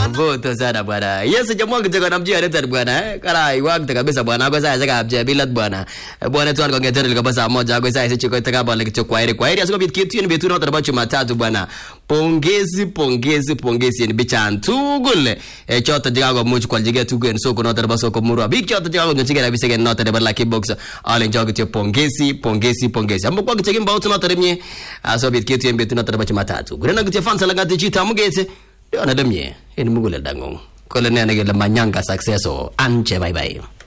Moto sana bwana. Yesu jamaa kitaka namjia leta bwana eh. Kala iwakte kabisa bwana. Kwa sasa saka abje bilat bwana. Bwana tu alikuwa ngetera kabisa saa moja kwa sasa chiko taka bwana kicho kwa heri. Kwa heri asiko bit kitu ni bitu na taraba Jumatatu bwana. Pongezi pongezi pongezi ni bichan tugul. E chota jiga go much kwa jiga tugu en soko na taraba soko murwa. Big chota jiga go nyochige na bisege na taraba la kickbox. Ale njoo kitio pongezi pongezi pongezi. Ambo kwa kitege mbao tuna taremye. Aso bit kitu ni bitu na taraba Jumatatu. Gurena kitio fansa la ngati chita mugete. Ndio anadamye. Ni mugule dango. Kole ne ne manyanga success o. Anche bye bye.